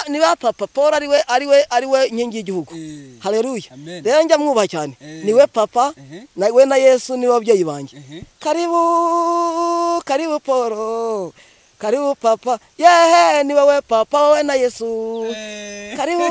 niba papa paul ariwe ariwe ariwe nkingi y'igihugu hareruye Amen. rero njya mwubaha cyane Eh. niwe papa Mhm. na- we na yesu niwe babyeyi banjye Mhm. karibu karibu paul karibu papa yehe niwe we papa wowe na yesu Eh. karibu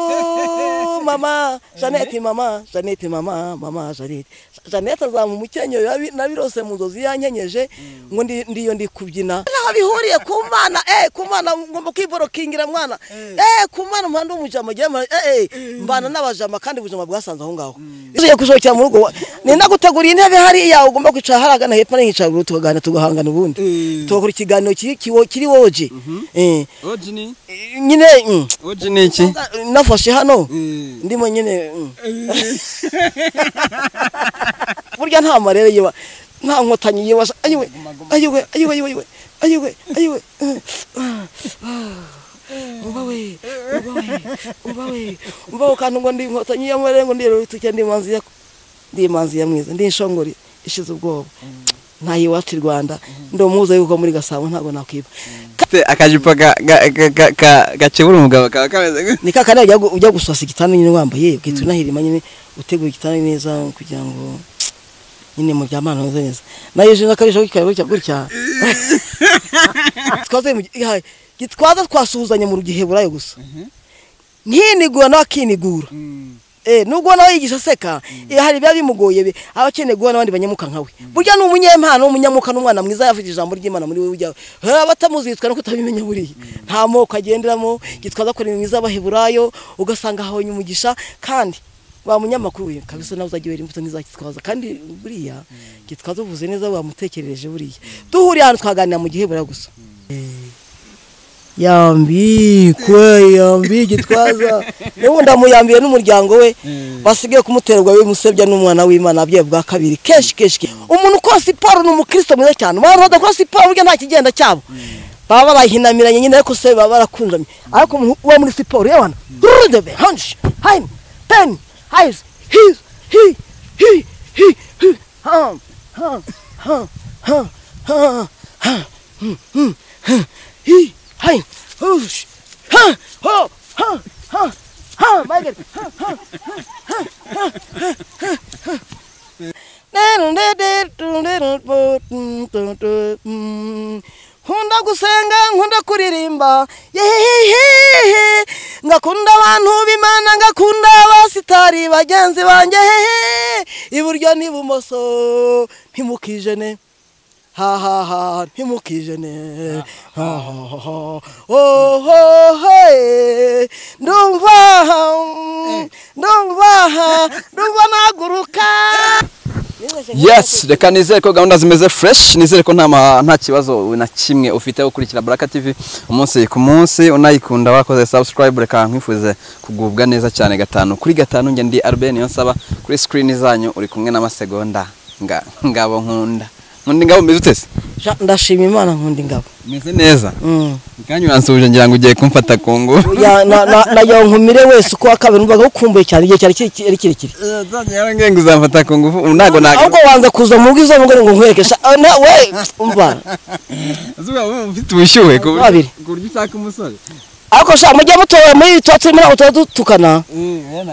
mama jeannette mama jeannette mama mama jeannette jeannette azamu umukenyero yabi- nabirose mu nzozi yankenyeje ngo ndi- ndiyo ndi kubyina aho bihuriye ku mana eh ku mana ngomba kwiborokingira mwana eh ku mana umuhanda w'umujama ujyamo eh eh mbana n'abajama kandi ubujama bwasanze aho ngaho ugiye gusohokera mu rugo ni naguteguriye intebe hariya ugomba kwicara haragana hepfo n'ihicara ruguru tukagana tugahangana ubundi Eh. tugakora ikiganiro kiri kiwo- kiri woje eh Oji ni? nyine mm, Oji ni iki? nafashe hano Eh. ndimo nyine mm. burya nta marere yiba nta nkotanyi yiba ayiwe ayiwe ayiwe ayiwe ayiwe ayiwe umva we umva we umva we umva we kandi ngo ndi inkotanyi y'amarere ngo ndero rutuke ndi imanzi ya ndi imanzi ya mwiza ndi inshongori ishize ubwoba nta yiwacu i rwanda ndi umuhuza yuko muri gasabo ntabwo nakwiba Te- Akajipo ga- ga- ga- ga- ga- gakebura umugabo kaba kameze gute? ni ka kanya ujya gu- ujya gusasa igitanda nyine wambaye ukita unahirima nyine utegura igitanda neza kugira ngo nyine mu byamana meze neza nayo ejo n'akajisho kikaba gutya gutya twaze mu gi- ha- gitwaza twasuhuzanye mu giheburayo gusa ntinigura nawe akinigura Mm. Eh, nubwo nawe yigisha aseka eh, hari ibiba bimugoye bi- aba akeneye guhura n'abandi banyamuka nkawe burya ni umunyempano umunyamuka n'umwana mwiza yavuze ijambo ry'imana muri wowe ujyawe abatamuzi yitwa no kutabimenya buriya nta moko agenderamo gitwaza kora imirimo iz'abaheburayo ugasanga ahabonye umugisha kandi wa munyamakuru we kabisa nawe uzajya wera imbuto nk'iza gitwaza kandi buriya gitwaza uvuze neza wamutekerereje buriya duhuriye ahantu twaganira mu giheburayo gusa yambikwe yambi gitwaza n'ubundi amuyambiye n'umuryango we basigaye kumuterwa we musebya n'umwana w'imana abye bwa kabiri kenshi kenshi umuntu ukora siporo ni umukristo mwiza cyane abantu badakora siporo burya nta kigenda cyabo baba barahinamiranye nyine ariko se baba barakunjamye ariko umuntu uba muri siporo yewana rudebe hanshi haini peni hayizi hizi hi hi hi hi ha ha ha ha ha ha Hmm, hmm, hmm. Hi, hi, hush. Ha, ho, ha, ha, ha, Michael. Ha, ha, ha, ha, ha, ha, ha, ha. nkunda gusenga nkunda kuririmba yehehehe ngakunda abantu b'imana ngakunda abasitari bagenzi banjye hehe iburyo n'ibumoso ntimukijene ha ha ha ntimukijene ha ha ha oho he ndumva mm, ndumva ndumva naguruka yes reka nizere ko gahunda zimeze fresh nizere ko nta ma- nta kibazo na kimwe ufite wo gukurikira Baraka TV umunsi ku munsi unayikunda wakoze subscribe reka nkwifuze kugubwa neza cyane gatanu kuri gatanu njye ndi Albert niyo nsaba kuri screen zanyu uri kumwe n'amasegonda nga ngabo nkunda nkunda ngabo mbizi utese Ja- ndashima imana nkunda ingabo meze neza Mm. kandi uransubije ngira ngo ugiye kumfata ku ngufu Ya- na- na- nagira ngo nkumire wese uko wa kabiri numvaga gukumbuye cyane igihe cyari kiri- ari kirekire ngira ngo uzamfata ku ngufu ubu ntabwo ahubwo wanza kuza mu bwiza ngo ngo nkwereke sha- ah, na- we umva ntabwo ufite ubushyuhe ku buryo- Babiri. ku buryo ushaka umusore ariko sha mujye mutora muri tuba turimo ntabwo tuba dutukana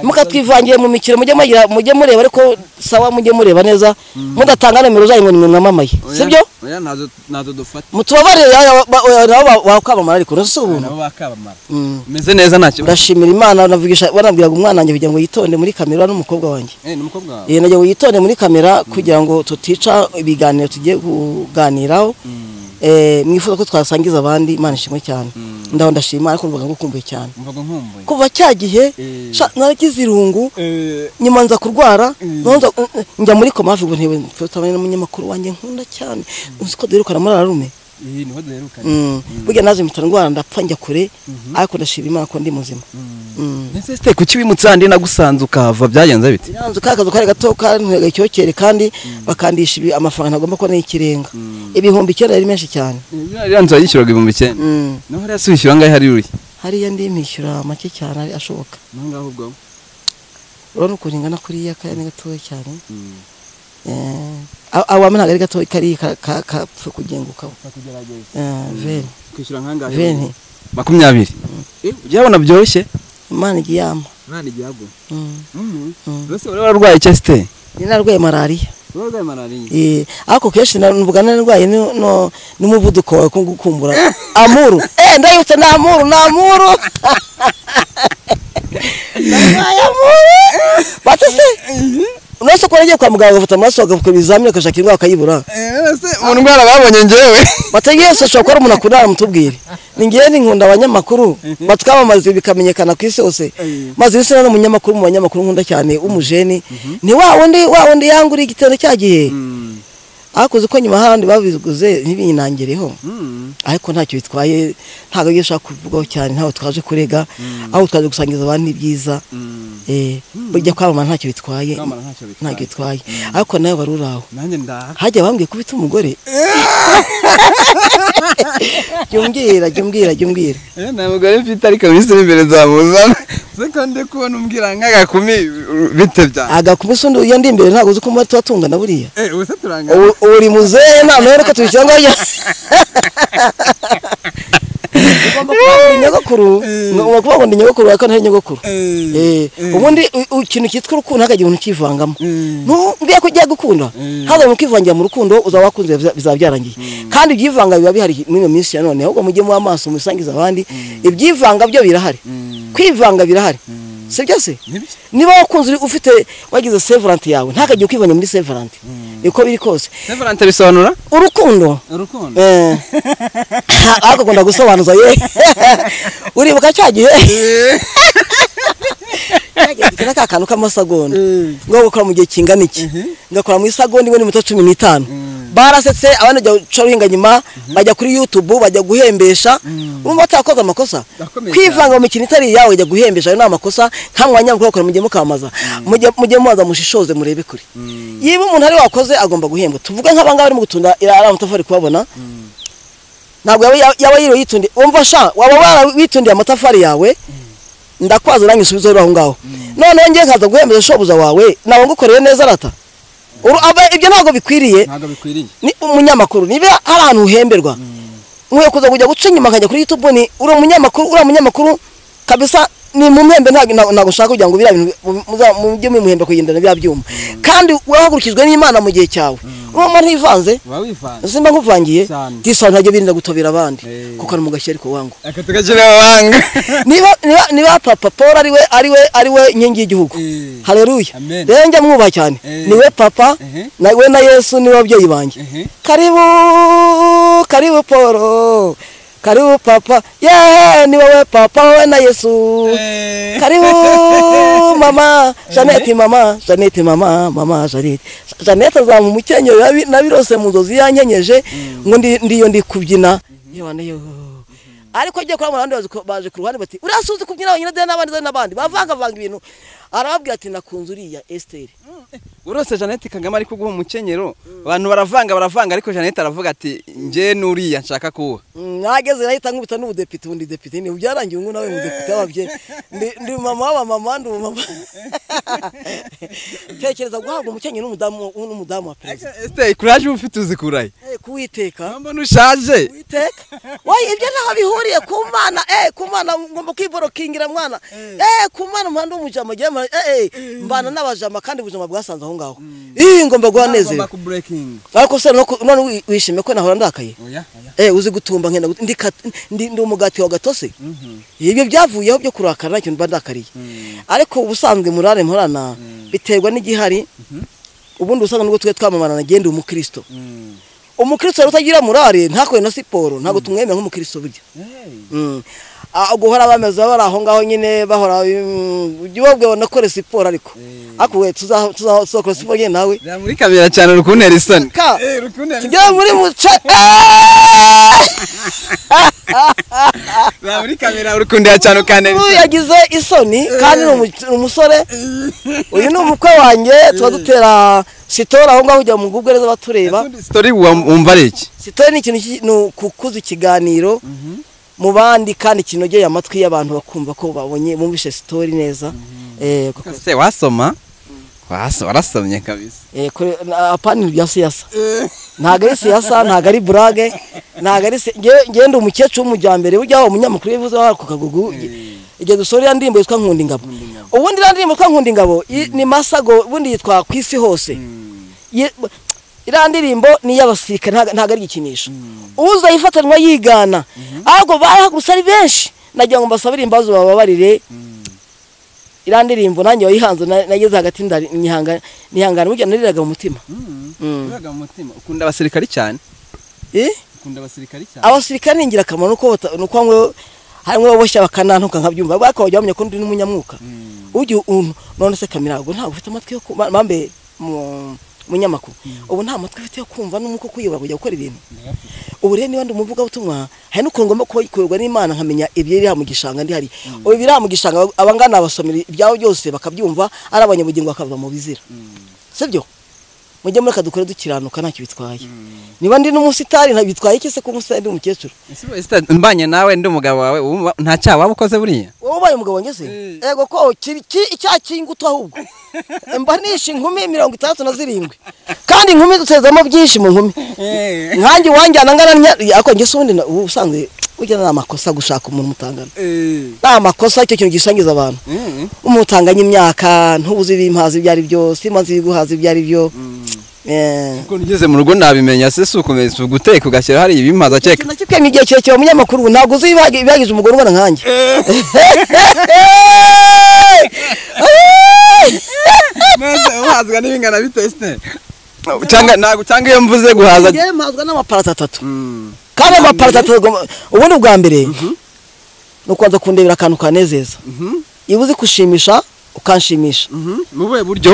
mukatwivangiye mu mikino mujye mugira mujye mureba ariko sawa mujye mureba neza mudatanga nimero zanyu ngo nimwe mwamamaye sibyo oya ntazo ntazo dufata mutubabarire ya- ba- oya, nabo bakwamamara ariko nasi ubuntu nabo bakabamara Mm. umeze neza nta kibazo ndashimira imana navugisha barambwiraga umwana wanjye kugira ngo yitonde muri kamera n'umukobwa wanjye eh ni umukobwa wawe Eh, nagira ngo yitonde muri kamera kugira ngo tutica ibiganiro tugiye kuganiraho Eh, mwifuza ko twasangiza abandi imana ishimwe cyane ndaho ndashima ariko numvaga ngukumbuye cyane mvuga nkumbuye kuva cya gihe Eh. sha, naragize irungu eh nyuma nza kurwara Mm. noneho nza- n- n- njya muri koma hafi ngo ntebe mfotane n'umunyamakuru wanjye nkunda cyane uzi ko duherukana muri ararume iyi niho duherukanye Mm. burya naje mpita ndwara ndapfa njya kure ariko ndashima imana ko ndi muzima Mm. ndetse site kuki wimutse handi nagusanze ukahava byagenze bite Nanze ka kazu kari gato kantwega icyokere kandi bakandisha ibi- amafaranga agomba kubona y'ikirenga ibihumbi icyenda ari menshi cyane iriya nzu yayishyuraga ibihumbi icyenda Mm. naho hariya si wishyura angahe hari uri hariya ndi mpishyura make cyane ari- ashoboka naho ngaho ubwo urabona ukuntu ingana kuriya kanya ni gatoya cyane awame ntabwo ari gato kari kapfa kugengukaho veni kwishyura nkangahe veni makumyabiri Eh, ujya ubona byoroshye imana igiye yampa umwana igihe aguye Mm, mm. mbese wari wararwaye cheste ni narwaye malariya uba urwaye malariya Eh, ariko kenshi navuga narwaye nu- nu- n'umuvuduko wawe ko gukumbura amuru eh ndayutse ni amuru ni amuru narwaye amuru bati se uretse ko waragiye kwa muganga ugafata amaraso bakavuga ibizamini bakashaka indwara bakayibura mu ndwara babonye ngewe bati yesu ashobora kuba ari umuntu akurara mutubwire ni ngewe ninkunda abanyamakuru batwamamaza bikamenyekana ku isi hose maze isi ni umunyamakuru mu banyamakuru nkunda cyane w'umujeni ni wa wundi wa wundi yanguriye igitero cya gihe akoze ko nyuma hari abandi babiguze ntibinangireho ariko ntacyo bitwaye ntabwo iyo ushaka kuvugaho cyane ntabwo twaje kurega aho twaje gusangiza abandi ibyiza Eh, burya kwamamara ntacyo bitwaye Kwamamara ntacyo bitwaye. ntacyo bitwaye ariko nawe wari uri aho nanjye ndaha hajya bambwiye kubita umugore jya umbwira jya umbwira jya umbwira Eh, nta mugore mfite ariko minisitiri w'imbere nzamuzana se ko ndi kubona umbwira nk'agakumi uh, bite byanjye agakumisi undi iyo ndi imbere ntabwo uzi ko muba tuba tungana buriya eh ubu se turangana ubu ubu uri muzehe nta nawe reka tubishyira ngo ajya ugomba kuba ngo uri nyogokuru ugomba kuba ngo ndi nyogokuru ariko ntari nyogokuru Eh, ubundi u- u- ikintu cyitwa urukundo ntakajya umuntu ukivangamo ntumbwiye ko ugiye gukunda ntabwo umuntu ukivangira mu rukundo uzaba wakunze biza- bizaba byarangiye kandi ibyivanga biba bihari muri iyo minsi ya none ahubwo mujye muba amaso musangiza abandi ibyivanga byo birahari kwivanga birahari si byo se Nibyo. niba wakunze uri- ufite wagize severante yawe ntakajya ukivanga muri severante uko biri kose severante bisobanura urukundo urukundo Eh. ariko akunda gusobanuza ye uribuka cya gihe kera ka kantu k'amasegonda ngo gukora mu gihe kingana iki ngakora mu isagonda imwe n'iminota cumi n'itanu barasetse abandi bajya guca ruhinga nyuma bajya kuri yutubu bajya guhembesha urumva batakoze amakosa Akomeye kwivanga mu mikino itari iyawe jya guhembesha ayo ni amakosa nta mwanya mukora mujye mukamaza Mujye- mujye mubaza mushishoze murebe kure yiba umuntu ari wakoze agomba guhembwa tuvuge nk'abangaba barimo gutunda ari amatafari kubabona ntabwo yaba yaba yiriwe yitundiye wumva sha waba warawitundiye amatafari yawe ndakwaza uranyisubizeho aho ngaho noneho ngiye nkaza guhembeza shobuja wawe nabo ngukoreye neza rata Uru- aba- ibyo ntabwo bikwiriye ntabwo bikwiriye ni umunyamakuru niba hari ahantu uhemberwa nkwiye kuza kujya guca inyuma nkajya kuri youtube ni uri umunyamakuru uriya munyamakuru kabisa ni mu mwembe ntabwo ntabwo- ntabwo ushaka kugira ngo biriya bintu mu- muza- mujye mumuhemba kugendana biriya byuma kandi wahagurukijwe n'imana mu gihe cyawe uwo muntu ntivanze uba wivanze simba nkuvangiye Cyane. tisaba ntajya birinda gutobera abandi Eh. kuko ari mugashya ariko wangu aka tugashyira abahanga niba niba niba papa paul ariwe ariwe ariwe nkingi y'igihugu Eh. haleluya Amen. rero njya mwubaha cyane Eh. niwe papa Ehe. nawe na yesu niwe babyeyi banjye ehe karibu karibu paul karibu papa ye ni wowe papa wowe na yesu Eh. karibu mama janete mama janete mama mama janete janete azamu umukenyero nabi- nabirose mu nzozi yankenyeje ngo ndi- ndiyo ndi kubyina Yewe, yo. ariko agiye kurabona abandi bazi ko- baje ku ruhande bati uriya suzi kubyina wenyine dore n'abandi dore n'abandi bavangavanga ibintu arababwira ati nakunze uriya esiteri urose jeannette kagame ari kuguha umukenyero abantu baravanga baravanga ariko jeannette aravuga ati njye n'uriya nshaka kuwuha nageze nahita nkubita n'ubudepite ubu ndi depite ni byarangiye ubu nawe mudepite wabye ndi ndi mama w'abamama ndi umumama tekereza guhabwa umukenyero n'umudamu n'umudamu wa perezida esite kuraje uba ufite uzikuraye Eh, kuwiteka mbona ushaje kuwiteka wayi ibyo ntaho bihuriye ku mana eh ku mana ngomba kwiborokingira mwana eh ku mana umuhanda w'umujama jya eh eh, mbana n'abajama kandi ubujama bwasanze aho ngaho ih ngomba guhanezerwa ku burekingi ariko se no ku- none wi- wishimye ko nahora ndakaye oya oya Eh uzi gutumba nkenda gut- ndi kat- ndi ndi umugati wa gatose. Ibyo byavuyeho byo kurakara nacyo mba ndakariye. Ariko ubusanzwe murare mporana biterwa n'igihari. Ubundi usanga nubwo twe twamamarana gende umukristo. Umukristo rero utagira murare ntakore na siporo ntabwo tumwemera nk'umukristo burya. Mm. Ah, guhora bameze bari aho ngaho nyine bahora mm, ujye ubabwira ngo nakore siporo ariko. Ariko we tuza tuza- tuzakora siporo nyine nawe. byamurikamira cyane rukuntera isoni Ka rukundo tujya muri muce. Eh! byamurikamira urukundira cyane ukantera ubu isoni yagize isoni kandi ni umu- ni umusore uyu ni umukwe wanjye tuba dutera sitoro aho ngaho ujya mu google z'abatureba sitori wa- wumva ari iki sitoro ni ikintu ki- ni ukukuza ikiganiro mu bandi kandi kinogeye amatwi y'abantu bakumva ko babonye bumvishe sitori neza Eh, kuko- se wasoma Wasa- warasamye kabisa Eh, kure na- apana ibya siyasa ntago ari siyasa ntago ari burage ntago ari se- ngewe- ngewe ndi umukecuru w'umujyambere ujya waba umunyamakuru wivuze wa ku kagugu igihe dusura iriya ndirimbo yitwa nkunda ingabo ubundi iriya ndirimbo yitwa nkunda ingabo i- ni masago ubundi yitwa ku isi hose Ye- iriya ndirimbo ni iy'abasirikare ntago ntago ari igikinisho uza yifatanwa yigana ahubwo barahagurutse ari benshi nagira ngo mbasabire imbabazi bababarire iriya ndirimbo nanjye wayihanze na- nageze hagati ndari- nyihanga- nihangana burya nariraga mu mutima Mm. uraga mu mutima ukunda abasirikari cyane Eh? ukunda abasirikari cyane abasirikare ni ingirakamaro nuko bata- nuko bamwe harimo baboshya bakanantuka nkabyumva bwako bajya bamenya ko ndi n'umunyamwuka ujya untu none se kamera ngo ntabwo ufite amatwi yo kumva bambe mu- munyamakuru ubu nta matwi ufite yo kumva n'umwuka ukuyobora kujya gukora ibintu ubu rero niba ndi umuvugabutumwa hari n'ukuntu ngomba kuba kuyoborwa n'imana nkamenya ibiri mu gishanga ndi hari ubu ibiri mu gishanga abangana abasomera ibyabo byose bakabyumva ari abanyabugingo bakava mu bizira sibyo mujye muri kadukore dukiranuka ntacyo bitwaye niba ndi n'umusitari ntabitwaye iki se ko umusitari ndi umukecuru Ese Esther, mbanye nawe ndi umugabo wawe wumva- nta cyaha waba ukoze buriya wowe ubaye umugabo ngeze yego ko kiri- ki- icyaha cy'ingutu ahubwo mba nishe inkumi mirongo itandatu na zirindwi kandi inkumi dutezamo byinshi mu nkumi nkanjye uwanjyana angana ntya- ariko njye se ubundi na- ubu usanzwe burya ni amakosa gushaka umuntu mutangana ni amakosa icyo kintu gisangiza abantu umutanganya imyaka ntubuze ibimpaza ibyo ari byo simanze ibiguhaza ibyo ari byo Eh. kuko ugeze mu rugo nabimenya se si ukomeza uguteka ugashyira hari ibimaza cyeka ikintu nakibwiye igihe kirekire mu munyamakuru ntabwo uzi ibagi- ibibagize umugore ungana nkanjye maze uhazwa n'ibingana bite Esther? cyangwa ntabwo cyangwa iyo mvuze guhaza ngewe mpazwa n'amaparato atatu Mm. kandi amaparato atatu agomba- ubundi bwa mbere ni ukubanza kundebera akantu kanezeza Mhm, iyo uzi kushimisha ukanshimisha mhm. mu buhe buryo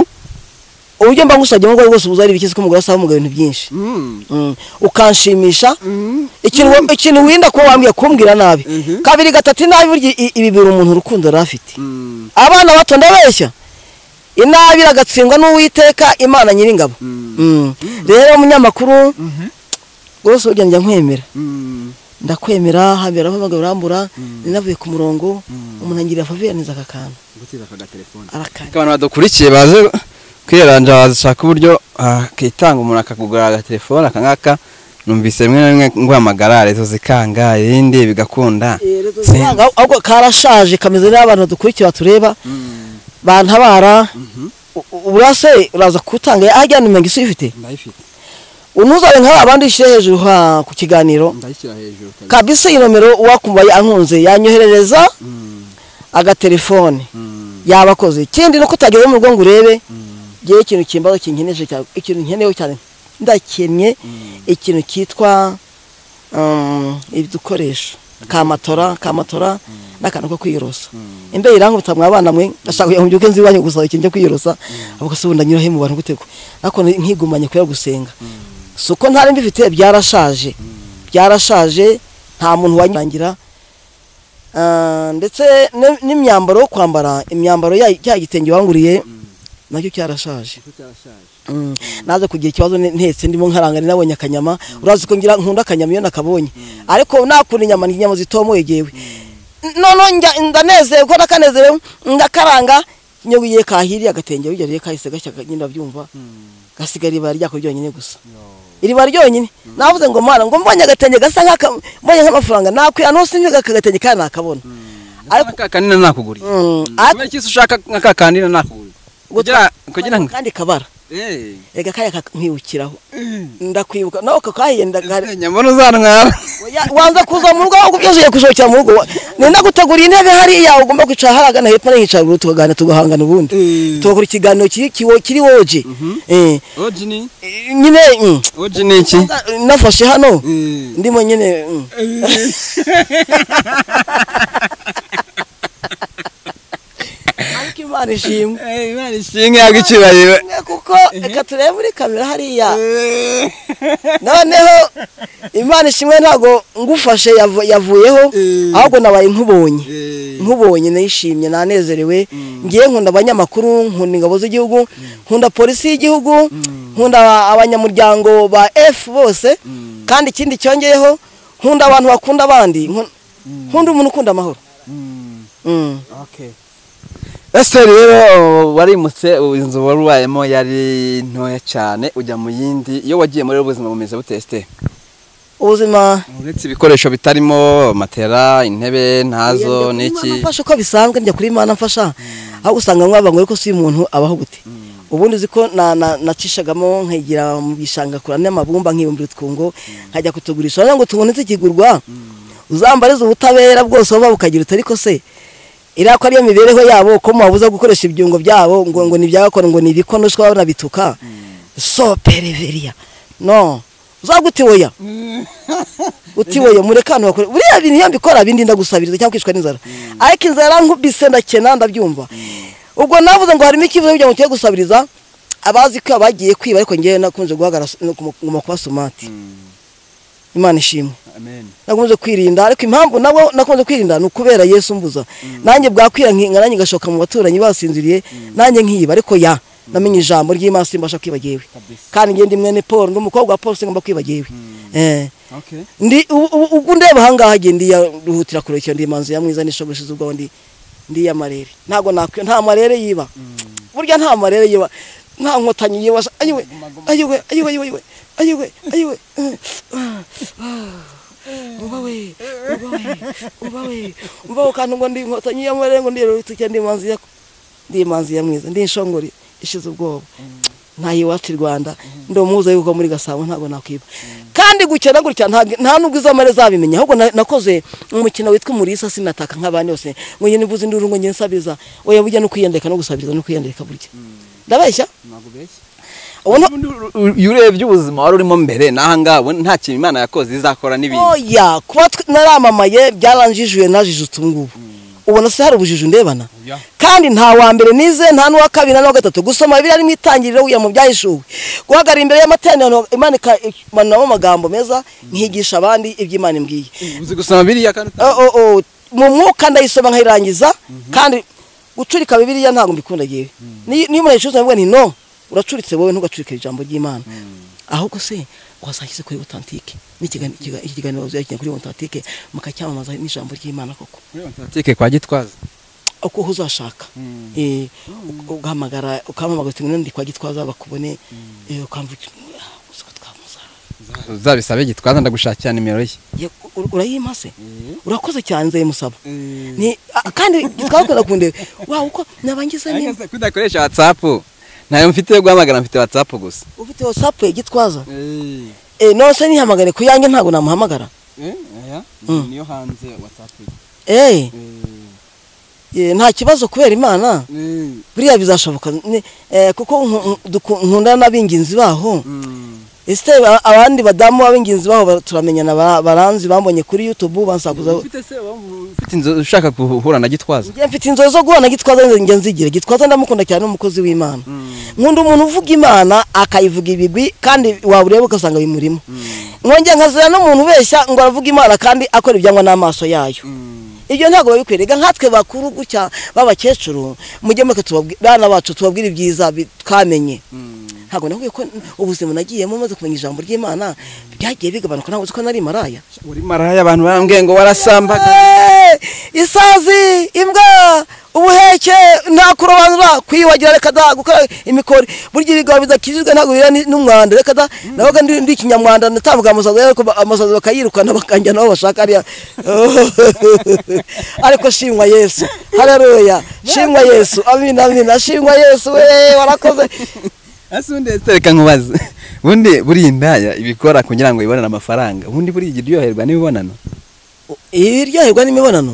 uburyo mba ngushagiye ubwo ari bwose ubuze ari ibikizi ko umugore asaba umugabo ibintu byinshi Mm. Mm. ukanshimisha Mm. ikintu wa- ikintu wirinda kuba wambwiye kumbwira nabi Mhm. kabiri gatatu inabi burya i- ibi bibiri umuntu urukundo yari afite Mm. abana bato ndabeshya inabi iragatsindwa n'uwiteka imana nyir'ingabo Mm. Mm. rero umunyamakuru rwose burya njya nkwemera Mm. ndakwemera habera abagabo urambura ninavuye ku murongo umuntu angirira faviyaneza aka kantu gutira aka gatelefone arakanya abantu badukurikiye baze kwiranja bazishaka uburyo akitanga umuntu akakugura agatelefone akangaka numvise rimwe na rimwe nguhamagara rezo zikanga irindi bigakunda Se- ahubwo karashaje kameze n'abantu badukurikira tureba bantabara urase uraza kutanga ajyana umenya isi uyifite ndayifite unuzabe nk'aba bandi ushyire hejuru ha- ku kiganiro ndayishyira hejuru kabisa kabisa iyi nomero uwakumvaye ankunze yanyoherereza Mm, agatelefone mm, yabakoze ikindi nuko utageze mu rugo ngo urebe ngewe ikintu kimbazo kinkeneje cyane ikintu nkenewe cyane ndakennye ikintu cyitwa um, udukoresho ka matora ka matora n'akantu ko kwiyorosa imbeho irankuta mwa bana mwe ndashaka kugira ngo mbyuke nzi iwanyu gusaba ikintu cyo kwiyorosa avuga se ubundi anyura he mu bantu gutego ariko ni- nkigumanye kubera gusenga si uko ntari mbifite byarashaje byarashaje nta muntu wanyangira Ah, ndetse ne- n'imyambaro yo kwambara imyambaro ya- cya gitenge wanguriye nacyo cyarashaje icyo cyarashaje Mm. naje kugira ikibazo ne- ntetse ndimo nkarangana nabonye akanyama urazi ko ngira nkunda akanyama iyo nakabonye ariko nakunda inyama inyama zitomoye jewe noneho njya- ndanezerwa ndakanezerewe ndakaranga nyogiye kahiriye agatenge burya rero kahise gashya nyine byumva gasigara ibara ryako ryonyine gusa iriba ryonyine navuze ngo mana ngo mbonye agatenge gasa nk'aka mbonye nk'amafaranga nakwira ntose ntiga akagatenge kandi nakabona ariko aka kanina nakuguriye Mm, ariko- kubera ikisi ushaka aka kanina nakuguriye kugira kugira ngo kandi kabara Eh, reka kariya nkwibukiraho ndakwibuka nawe ako kahiye ndagahari Esther, nyambona uzantwara Oya, wanza kuza mu rugo ahubwo byose ugiye kusohokera mu rugo wa- nenda gutegura intebe hariya ugomba kwicara haragana hepfo n'iyicara ruguru tukaganira tugahangana ubundi Eh. tugakora ikiganiro kiri kiwo- kiri woje Eh, oji ni eh, nyine mm, oji ni iki nafashe hano Eh, ndimo nyine mm. ariko imana ishimwe eh, Imana ishimwe. shinga yago icyubahiro Mwe kuko reka turebe muri kamera hariya noneho imana ishimwe ntabwo ngufashe yavu- yavuyeho Eh. ahubwo nabaye nkubonye Eh, nkubonye nayishimye nanezerewe ngiye nkunda abanyamakuru nkunda ingabo z'igihugu nkunda polisi y'igihugu nkunda aba- abanyamuryango ba F bose kandi ikindi cyongeyeho nkunda abantu bakunda abandi nkun- nkunda umuntu ukunda amahoro mm, Mm. okay ese rero warimutse inzu wari ubayemo yari ntoya cyane ujya mu yindi iyo wagiye muri ubuzima bumeze buteste ubuzima uretse ibikoresho bitarimo matera intebe ntazo Njya kuri Imana n'iki mfasha uko bisanzwe njya kuri Imana mfasha aho usanga mwabangwa ariko si umuntu abaho gute ubundi uzi ko na- na- nacishagamo nkigira mu gishanga kura n'amabumba nkibumbira utwungo nkajya kutugurisha wagira ngo tubone zikigurwa uzambariza ubutabera bwose waba ukagira uti ariko se iriya ko ariyo mibereho yabo ko mubabuza gukoresha ibyungo byabo ngo ngo ni ibyagakora ngo ni ibikonoshwa banabituka so pereveriya no uzagutiwoya utiwoye mureke ahantu bakore buriya bintu iyo mbikora bindi ndagusabiriza cyangwa kwicwa n'inzara ariko inzara yarankubise ndakena ndabyumva ubwo navuze ngo harimo ikibazo kugira ngo tujye gusabiriza abazi ko abagiye kwiba ariko ngewe nakunze guhagara nguma kuba somati imana ishimwe amen nakunze kwirinda ariko impamvu nawe nakunze kwirinda ni ukubera yesu mbuza nanjye bwakwira nkinga nanjye ngashoka mu baturanyi basinziriye nanjye nkiba ariko ya namenye ijambo ry'imana simbasha kwiba jyewe kabisa kandi ngende mwene paul n'umukobwa wa paul singomba kwiba jyewe eh okay ndi ubu- ubu- ubwo ndeba ahangaha igihe ndiyaruhutira kure cyane ndi imanzi ya mwiza n'ishoboshi ubwo ndi ndi ya marere ntabwo nakwiye nta marere yiba burya nta marere yiba nta nkotanyi yiba sa- ayiwe ayiwe ayiwe ayiwe ayiwe ayiwe ubawe ubawe ubawe ubawe kandi ngo ndi inkotanyi ya marere ngo ndiyaruhutira cyane ndi imanzi ya ndi imanzi ya mwiza ndi inshongori ishize ubwoba ntayo iwacu i rwanda ndi umuhuza y'uko muri gasabo ntabwo nakwiba kandi gukena gutya nta- nta nubwo izo mare zabimenya ahubwo na- nakoze umukino witwa umurisa sinataka nk'abandi bose ngo njye nivuze induru ngo njye nsabiriza oya burya no kwiyandika no gusabiriza no kwiyandika burya ndabeshya ntabwo beshya ubu nta- iyo urebye ubuzima wari urimo mbere n'ahangaha ubu nta kintu imana yakoze izakora n'ibintu oya kuba tw- naramamaye byaranjijuye najijutse ubu ngubu ubona se hari ubujiju ndebana oya kandi nta wa mbere nize nta n'uwa kabiri nta n'uwa gatatu gusoma biriya mu itangiriro wiya mu byahishuwe guhagarara imbere y'amateraniro Imana ikamanamo amagambo meza nkigisha abandi iby'Imana imbwiye uzi gusoma biriya kandi Oh, oh, oh, mu mwuka ndayisoma nkayirangiza kandi gucurika bibiriya ntabwo mbikunda yewe niyo niyo umuntu ayicurutse mvuga nti no uracuritse wowe ntugacurike ijambo ry'imana ahubwo se wasashyize kuri otantike n'ikiganiro ikiga- iki kiganiro uzakina kuri otantike mukacyamamaza n'ijambo ry'imana koko kuri tike kwa gitwaza uko uho uzashaka Mm. Eh, ugahamagara ukampamagara uti ndi kwa gitwaza bakubone eh, ukamva uko twamuza uzabisabe gitwaza ndagushakira nimero ye Ye- u- urayimase urakoze cyane nzayimusaba batandukanye ni a- kandi twakunda kunde wa uko nabangiza ni kudakoresha whatsapp ntayo mfite yo guhamagara mfite whatsapp gusa ufite whatsapp ya gitwaza eh nose nihamagare ku yanjye ntabwo namuhamagara Mm. niyo hanze watsapu eh eh, nta kibazo kubera imana buriya bizashoboka ni- eh, kuko nku- nku- duku- nkundana n'abinginzi baho ese ba- abandi badamu b'abinginzi baho ba- turamenyana ba- baranzi bambonye kuri youtube bansakuza ufite se waba ufite inzu ushaka guhura na gitwaza njye mfite inzozi zo guhana gitwaza njye nzigira gitwaza ndamukunda cyane ni umukozi w'imana nkunda umuntu uvuga imana akayivuga ibigwi kandi wabureba ugasanga bimurimo nkongera nkazira n'umuntu ubeshya ngo aravuga imana kandi akora ibyangwa n'amaso yayo ibyo ntabwo babikwereka nkatwe bakuru gutya b'abakecuru mujye mureke tubabwi- bana bacu tubabwire ibyiza bi- twamenye ntabwo nakubwiye ko ubuzima nagiyemo maze kumenya ijambo ry'imana byagiye bigabanuka ntabwo uzi ko nari maraya uri maraya abantu barambwiye ngo warasambaga Eh, isazi imbwa ubuheke nta kurobanura kwiyuhagira reka da gukora imikori burya ibigabo bidakijijwe ntabwo bihura ni- n'umwanda reka da nabaga ndi ndi ikinyamwanda ndatambuka amasazi ariko ba- amasazi bakayirukana bakanjya nabo bashaka ariya ariko shimwa yesu hareruya shimwa yesu amina amina shimwa yesu we warakoze ese ubundi ese reka nkubaze ubundi buriya indaya ibikora kugira ngo ibonane amafaranga ubundi buriya ijya uryoherwa n'imibonano iryoherwa n'imibonano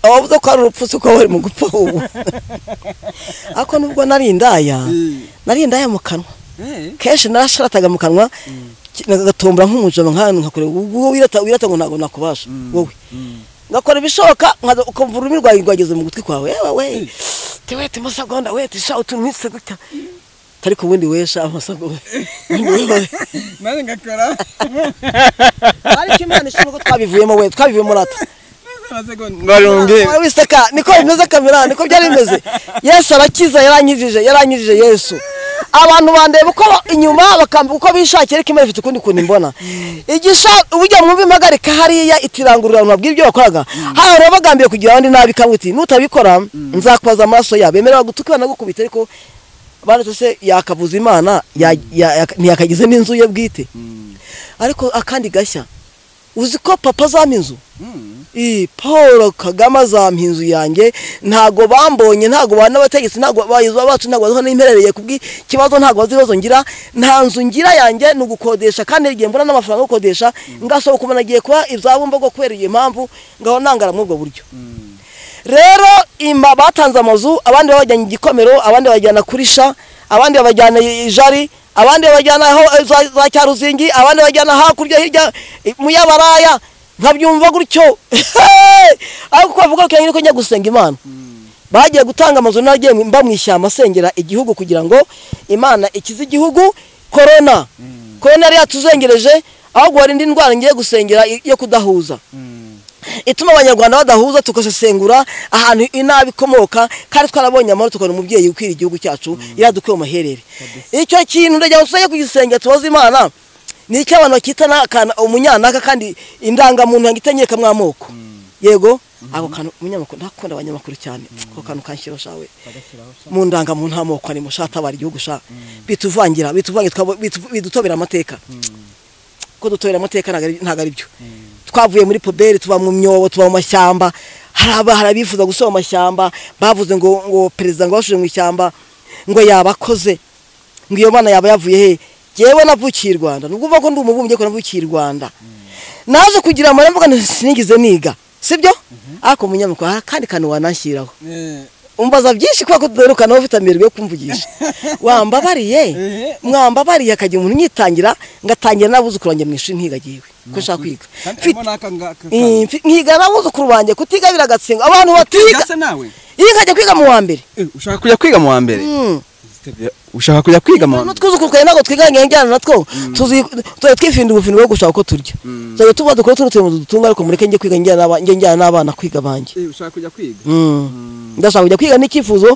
abavuze ko ari urupfu si ko bari mu gupfa ubu ariko nubwo nari indaya nari indaya mu kanwa kenshi narasharataga mu kanwa ki- ngatombora nk'umujama nk'ahantu nkakora ubwo wirata wirata ngo ntabwo nakubasha wowe ngakora ibishoboka nkaza- ukumva ururimi rwawe rwageze mu gutwi kwawe yewe we tewete masagonda wete sha utuntu nk'ise gutya ariko ubundi wesha amasagonda nanjye ngakora ariko imana ishimwe ko twabivuyemo we twabivuyemo rata amasegonda barumbi Wari wiseka niko bimeze kamera niko byari bimeze yesu arakiza yaranyijije yaranyijije yesu abantu bandeba uko ba- inyuma bakambuka uko bishakiye ariko imana ifite ukundi kuntu imbona igisha ujya mwumva impagarika hariya itirangurura ntabwo ibyo wakoraga hano rero bagambiye kugira abandi nabi ikavuga iti nutabikora nzakubaza amaraso yabo bemerera gutuka banagukubita ariko baretse se yakabuza imana ya- ya- ya- ntiyakagize n'inzu ye bwite ariko akandi gashya uzi ko papa azampa inzu Ii, paul kagame azampa inzu yanjye ntago bambonye ntago banabategetse ntago abayobozi bacu ntago baziho n'imperereye kubw'ikibazo ntago bazi ibibazo ngira nta nzu ngira yanjye ni ugukodesha kandi igihe mbona n'amafaranga yo gukodesha ngasohoka umuntu agiye kuba ibyabumbogo kubera iyo mpamvu ngaho nangara muri ubwo buryo rero imba batanze amazu abandi babajyanye igikomero abandi babajyana kuri sha abandi babajyana i- i jari abandi babajyana aho eh, za, za cyaruzingi abandi babajyana hakurya hirya eh, mu yabaraya nkabyumva gutyo ariko bavuga ko nyine ko njya gusenga imana bagiye gutanga amazu nagiye mba mu ishyamba asengera igihugu kugira ngo imana ikize igihugu korona korona yari yatuzengereje ahubwo hari indi ndwara ngiye gusengera i- yo kudahuza ituma abanyarwanda badahuza tugasesengura ahantu inabi ikomoka kandi twarabonye amahoro tukabona umubyeyi ukwira igihugu cyacu yadukuye mu maherere icyo kintu ndagira ngo tujye kugisengera tubaze imana ni icyo abantu bakita n'akana- umunyanaka kandi indangamuntu yanga itanyekamo amoko yego ako kantu umunyamakuru ndakunda abanyamakuru cyane ako kantu kanshyira shawe mu ndangamuntu amoko arimo shatabara igihugu sha bituvangira bituvangira twabo- bitu- bidutobera amateka ko dutobera amateka ntabwo ari- ntabwo ari byo twavuye muri poberi tuba mu myobo tuba mu mashyamba hari aba- hari abifuza gusoma amashyamba bavuze ngo ngo perezida ngo bashoje mu ishyamba ngo yabakoze ngo iyo mana yaba yavuye he yewe navukiye i rwanda nubwo uvuga ko ndi umubumbyi ariko navukiye i rwanda naje kugira amara mvuga ngo sinigeze niga sibyo ariko umunyamakuru hari akandi kantu wanashyiraho umbaza byinshi kubera ko tudarukanaho ufite amerwe yo kumvugisha wambabariye Eh. mwambabariye akagira umuntu unyitangira ngatangira n'abuzukuru banjye mu ishuri ntigagiwe ko nshaka kwiga Mfite- Eh, mfi- nkiga n'abuzukuru banjye kutigabira agatsingo abantu batiga gasa nawe iyo nkajya kwiga mu wa mbere Eh, ushaka ushaka kujya kwiga mu wa mbere ushaka kujya kwiga mu wa mbere n'utwuzukuru twawe ntabwo twiganye njyana natwo tuzi- tuzajya twifinda ubufindo bwo gushaka uko turya tuzajya tuba dukora tuno tuntu dutunga ariko mureke njye kwiga njyana n'aba- njye njyana n'abana kwiga banjye eh, ushaka kujya kwiga ndashaka kujya kwiga n'icyifuzo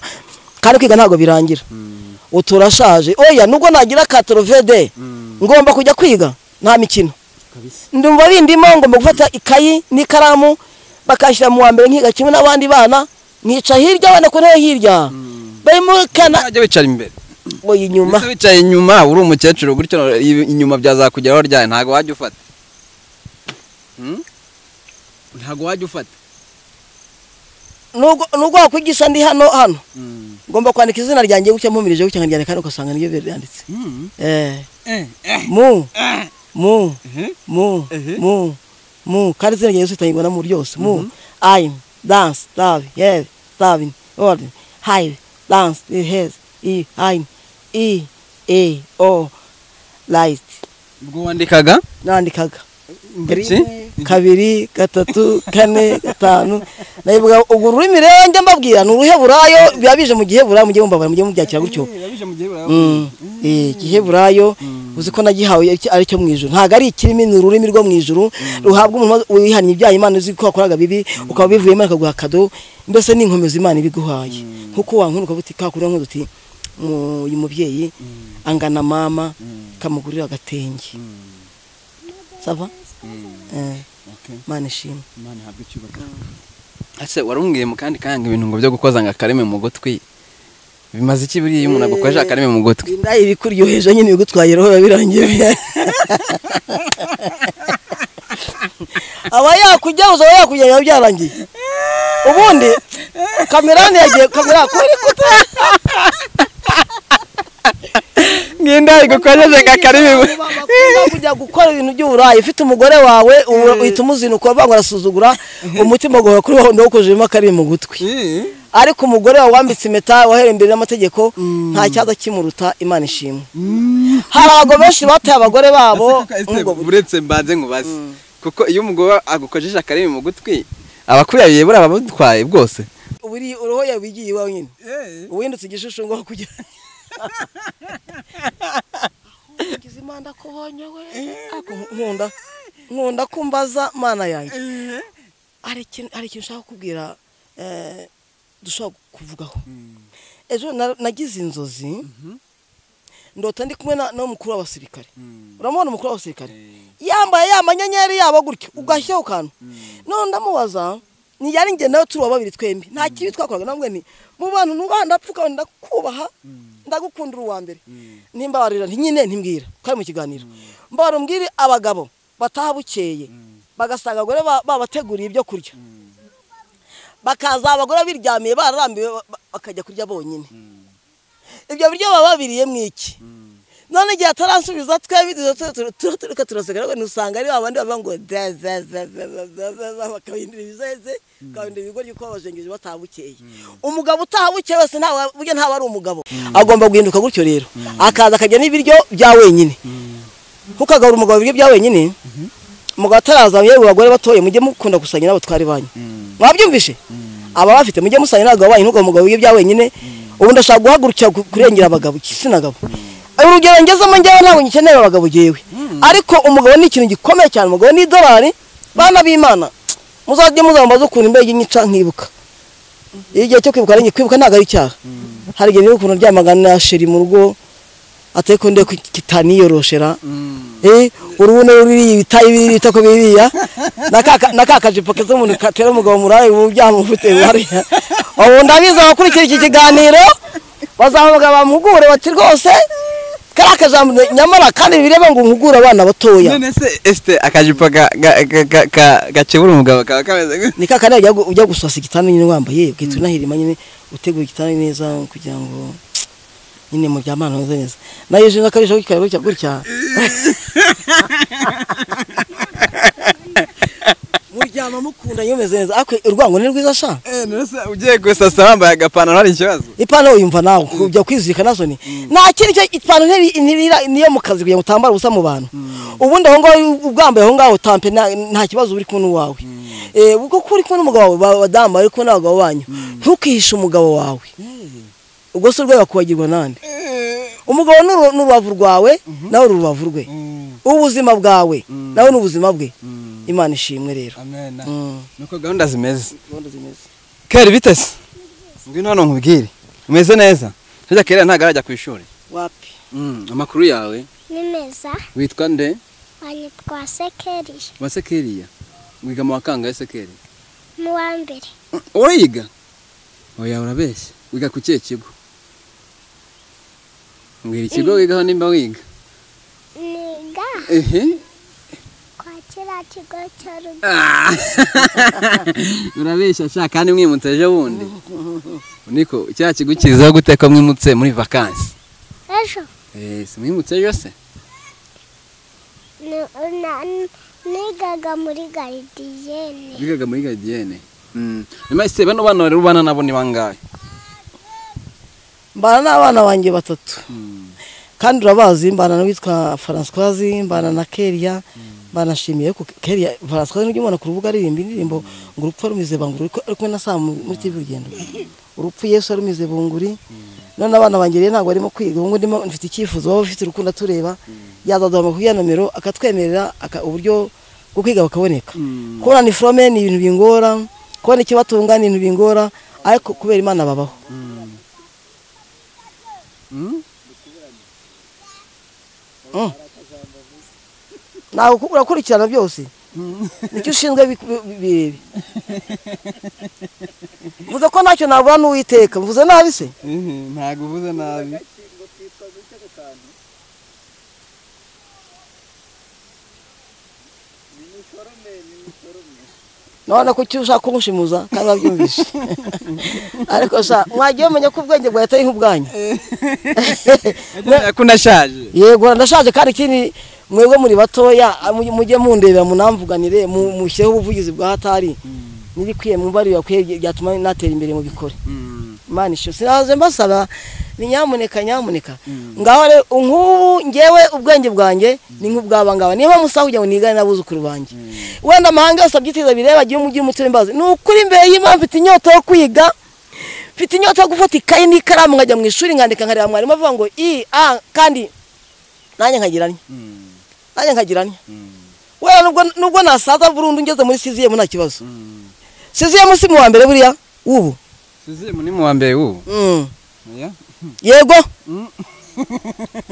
kandi kwiga ntabwo birangira ubu turashaje oya nubwo nagira katorovede ngomba kujya kwiga nta mikino kabisa ndumva bindimo ngomba gufata ikayi n'ikaramu bakashyira mu wa mbere nkiga kimwe n'abandi bana nkica hirya abana ku ntebe hirya barimo kana Uzajya wicara imbere oya inyuma Ese wicaye inyuma uri umukecuru gutyo i- inyuma byazakugeraho ryari ntabwo wajya ufata Hmm? ntabwo wajya ufata nubwo nubwo wakwigisha ndi hano hano Mm. ngomba kwandika izina ryanjye gutya mpumirije gutya nkaryandika hano ugasanga niryo byanditse Mm. eh Eh, eh, mu eh. mu Mhm. mu Ehe. mu mu kandi izina rya Yesu ritangirwa na mu ryose mu ayin dansi davi yeri davi odi hayi dansi hezi i ayin i e o layiti ubwo wandikaga nandikaga Iki? kabiri gatatu kane gatanu nabivuga urwo rurimi rero njya mbabwira ni uruheburayo biba bije mu giheburayo mujye mumbabara mujye mubyakira gutyo Eh, yabije mu gihe barawe. Mm. Eh, igiheburayo uzi ko nagihawe iki- ari cyo mu ijuru ntabwo ari ikirimi ni ururimi rwo mu ijuru ruhabwa umuntu maze wihannye ibyaha imana uzi ko wakoraga bibi ukaba bivuyemo ikaguha kado mbese ni inkomezi imana ibiguhaye nkuko wankunuka buti kakura nk'udu uti "Mu- uyu mubyeyi angana mama kamugurira agatenge sava Eh, Okay. imana ishimwe Imana ihabwe icyubahiro. ese warumbwiye mu kandi kanya ibintu ngo byo gukoza ngo akareme mu gutwi bimaze iki buriya iyo umuntu agukojeje akareme mu gutwi inda ibikuryoheje nyine bigutwaye roho biba birangiye aba yakujyahoza aba yakujyanye biba byarangiye ubundi kamerani yagiye kamera kuri kuta nginda igukojeje ngo akareme mu kujya gukora ibintu by'uburayi ufite umugore wawe ubu uhita umuzinuka ukavuga ngo arasuzugura umutima guhora kuri wowe ndawukojejemo akarimi mu gutwi Eh, ariko umugore wawe wambitse impeta wahereye imbere y'amategeko nta cyaza kimuruta imana ishimwe mm. hari abagabo benshi bataye abagore babo Ese kaka, Ese, muri ubwo buryo. uretse mbanze nkubaze kuko iyo umugore agukojeje akarimi mu gutwi abakuyabiye buriya ababutwaye bwose buri uruhu yabigiye iwawe nyine Eh, uwindutse igishushu ngo kugira ngize imana ko ubonye we ariko nkunda nkunda kumbaza mana yanjye eh. hari ikintu hari ikintu ushaka kubwira dushobora kuvugaho ejo na- nagize inzozi ndota ndi kumwe na- n'umukuru w'abasirikare Mm. uramubona umukuru w'abasirikare Eh, yambaye ya manyenyeri yabo gutyo ugashyiraho akantu none ndamubaza ntiyari njye nawe turi uwa babiri twembi nta kibi twakoraga namwe nti mu bantu nubaha ndapfuka ndakubaha ndagukundira uwa mbere Mm. ntimbabarira ntinyine ntimbwira twari mu kiganiro mbabara umbwire abagabo bataha bukeye bagasanga abagore ba- babateguriye ibyo kurya bakaza abagore biryamiye bararambiwe ba- ba- bakajya kurya bonyine ibyo biryo baba babiriyemo iki none igihe ataransubiza twe reka turaseka ntusanga ari babandi bavuga ngo ze ze ze ze ze ze ze ze bakabindira ibizeze bakabindira ibigoryi kuko bajengeje bataha bukeye umugabo utaha bukeye wese ntawe- burya ntawe ari umugabo agomba guhinduka gutyo rero akaza akajya n'ibiryo bya wenyine kuko agaburira umugabo ibiryo bya wenyine umugabo ataraza yewe abagore batoye mujye mukunda gusangira n'abatwari banyu mwabyumvishe aba bafite mujye musanga n'abagabo banyu ntugomba umugabo wibya wenyine ubundi ashaka guhagurukira ku- kurengera abagabo igitsina gabo urugero ngezemo njyewe ntabwo ngikenera abagabo jewe ariko umugabo ni ikintu gikomeye cyane umugabo ni idolari bana b'imana muzajye muzambaza ukuntu imbere nyica nkibuka iyo igihe cyo kwibuka ari nge- kwibuka ntabwo ari icyaha hari igihe nibuka ukuntu ryamaga na sheri mu rugo ateko ndeko kitaniyoroshera Eh, urubuno ruriya ibitayi biriya ibitako biriya na kaka- na ka kajipo keza umuntu katera umugabo murayi ubu byamufite hariya ubu ndabizi abakurikira iki kiganiro bazamuga bamugure bati rwose kariya kajambo nyamara kandi bireba ngo nkugure abana batoya none se esite akajipo ga- ga- ga- ga- ga- gakebura umugabo kaba kameze gute ni kakandi ujya gu- ujya gusasa igitanda nyine wambaye ugahita unahirima nyine utegura igitanda neza kugira ngo nyine muryamana meze neza nayo ejo n'akabije gutya gutya gutya muryama mukunda iyo meze neza ariko urwango ni rwiza sha Eh, none se ugiye gusasa wambaye agapantaro hari ikibazo ipantaro yumva nawe kujya kwizirika nazo ni nta kindi cyo ipantaro ntibi- ntibira niyo mu kazi kugira ngo utambare ubusa mu bantu ubundi aho ngaho ubwambaye aho ngaho tampe nta nta kibazo uri kumwe n'uwawe Eh, kuko uri kumwe n'umugabo wawe ba- badamu bari kumwe n'abagabo banyu ntukihishe umugabo wawe ubwo se urwaye wakwibagirwa nande umugabo ni uru- ni urubavu rwawe nawe uri urubavu rwe mm, ubuzima bwawe nawe ni ubuzima bwe mm. imana ishimwe rero Amen. Mm. nuko gahunda zimeze kera bitese ngwino hano nkubwire umeze neza hirya kera ntabwo arajya ku ishuri wapi amakuru yawe nimeza witwa nde banyitwa sekeri wase keriya wiga mu wakangaye se keri n'uwa mbere urayiga oya urabeshya wiga ku kihe kigo mbwira ikigo wigaho nimba wiga niga ehe kwa kiriya kigo cya rugo Ah! urabeshya sha kandi mwimutse ejo bundi niko cya kigo kizaho gute ko mwimutse muri vakansi ejo Eh, si mwimutse ejo se ni- na- n- nigaga muri garidiyene bigaga muri garidiyene nyuma se bano bana rero ubana nabo ni bangahe mbana n'abana banjye batatu Mm. kandi urabazi mbana n'uwitwa francoise mbana na keria mbana shimiye ko keria francoise n'ujya umubona ku rubuga aririmba indirimbo ngo urupfu rumize banguri ariko ari kumwe na saa muri tv urugendo urupfu yesu arumize bunguri none abana banjye rero ntabwo barimo kwiga ubu ndimo mfite icyifuzo waba ufite urukundo atureba yazaduhamagara kuri ya nomero akatwemerera aka- uburyo bwo kwiga bakaboneka kubona ni forome ni ibintu bingora kubona ikibatunga ni ibintu bingora ariko kubera imana babaho ntabwo ku- urakurikirana byose nicyo ushinzwe biku- bi- birebe mvuze ko ntacyo nabura n'uwiteka mvuze nabi se ntabwo uvuze nabi nabona ko icyo ushaka kumushimuza kandi wabyumvishe ariko sha mwagiye mumenya ko ubwenge bwawe atari nk'ubwanyu ko unashaje yego ndashaje kandi ikindi mwebwe muri batoya mu- mujye mundebera munamvuganire mu- mushyireho ubuvugizi bwa hatari n'ibikwiye mwumva ari ibakwiye byatuma natera imbere mu bikore imana ishyura sinaze mbasaba ni nyamuneka nyamuneka ngaho rero nk'ubu ngewe ubwenge bwanjye ni nk'ubwaba ngaba niba musa kugira ngo nigane n'abuzukuru banjye wenda amahanga yose abyiteza bireba agiye umujyi umutima imbazi ni ukuri imbere y'imana mfite inyota yo kwiga mfite inyota yo gufata ikayi n'ikaramu nkajya mu ishuri nkandika nkareba mwarimu avuga ngo i a kandi nanjye nkagira ntya nanjye nkagira ntya wenda nubwo nubwo nasaza burundu ngeze muri siziyemu nta kibazo siziyemu si mu wa mbere buriya w'ubu suzimu ni mu wa mbere w'ubu Mm. oya yego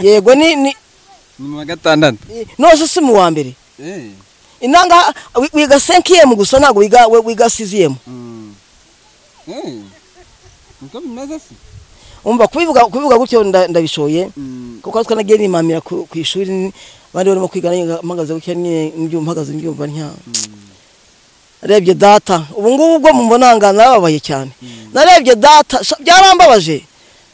yego ni ni ni mu wa gatandatu nose si mu wa mbere Eh, inanga wi- wiga 5m gusa ntabwo wiga we- wiga 6m mm. Eh, niko bimeze se umva kubivuga kubivuga gutyo nda- ndabishoye Mm, kuko twanagiye nimamira ku ku ishuri bari barimo kwiga nanjye mpagaze gutya nyine mbyumva mpagaze mbyumva ntya narebye data ubu ngubu ubwo mumbonanga nababaye cyane narebye data sha- byarambabaje